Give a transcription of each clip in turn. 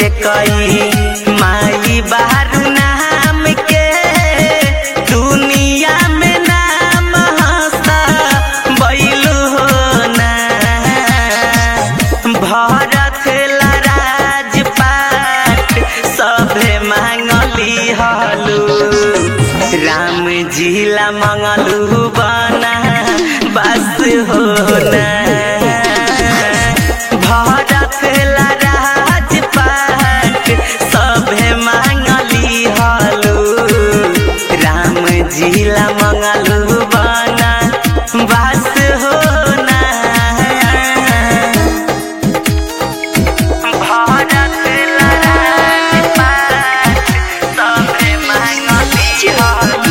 के कई माई बारू नाम के दुनिया में नाम हंसा बैलू हो ना भरत ला राजपाट सभे मांगली हलू राम जी ला मंगलू बना बस हो ना भरत ला राजपाट सभे मांगली हलू राम जी ला मंगलू बना बस हो ना भारत ला राजपाट सभे मांगली हलू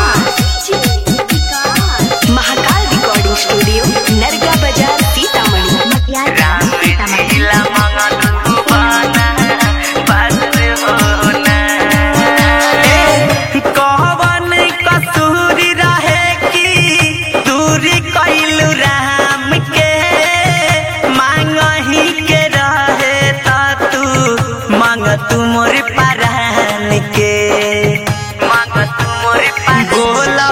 महाकाल रिकॉर्डिंग स्टूडियो नरगा बाजार सीतामढ़ी राम जिला मंगलू बना बस होना कवन कसूरी रहे की दूरी कैलू राम के मांगही के रहे त तू मांग तू मोर परान के मांग तू मोर बोला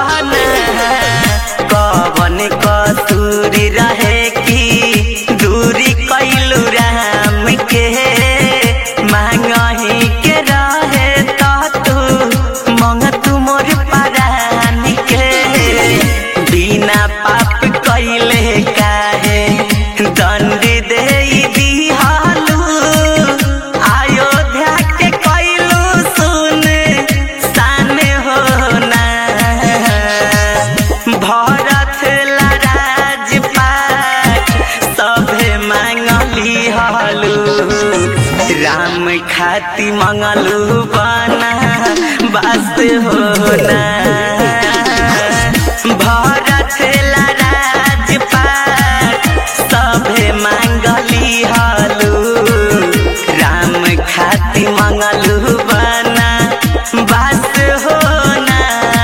कवन कसूरी रहे की दूरी कैलू राम के मांगही के रहे त तू मंग तू मोर परान के बिना पाप कैले काहे दंड दे दिहालू अयोध्या के कैलू सुन सान हो ना भरत ला राजपाट सभे मांगली हलू राम खाती मंगलू बना बस हो ना भरत ला राजपाट सभे मांगली हलू राम खाती मंगलू बना बस हो ना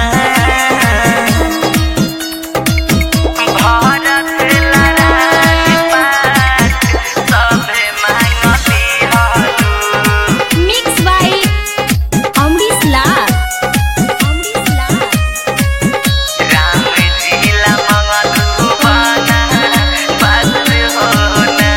भारत ला राजपाट सभे मांगली हलू मिक्स बाय अमरीश लाल अमरीश लाल राम जिला मंगलू बना बस होना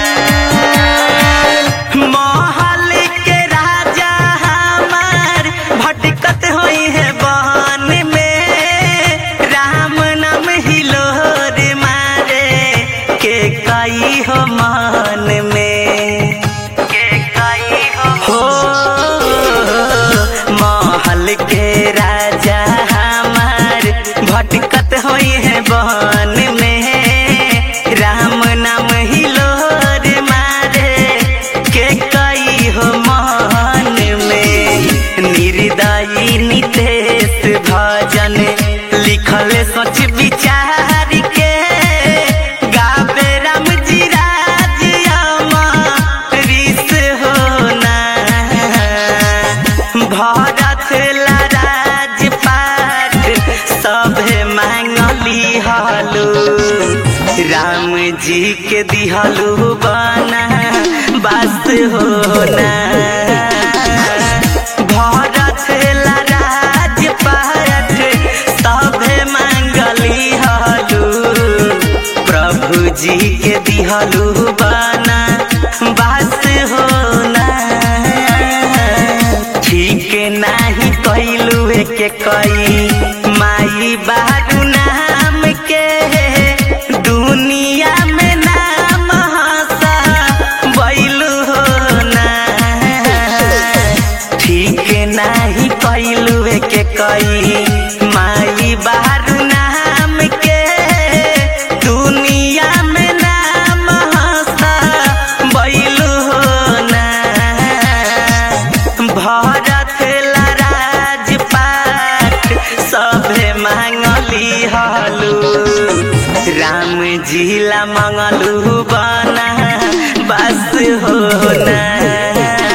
महल के राजा हमार भटकत होई है बहन में राम नाम हिलोर मारे के कई हो मान में के कई हो महल के राजा हमार भटकत होई है बहन में राम नाम हिलोर मारे के कई हो मान में निर्दयी नितेश भजन लिखल सोच विचार के गावे राम जी राज अमरीश होना भरत ला राजपाट सभे मांगली हलू राम जी के दिहलू बना बस होना भरत ला राजपाट सभे मांगली हलू प्रभु जी के दिहलू बना बस होना ठीक नाही कैलू के कई माई बारू नाम के दुनिया में नाम हंसा बैलू हो ना ठीक नाही कैलू के कई माई बारू नाम के दुनिया में नाम हंसा बैलू हो ना भरत ला राजपाट सभे मांगली हलू राम जी ला मंगलू बना बस हो ना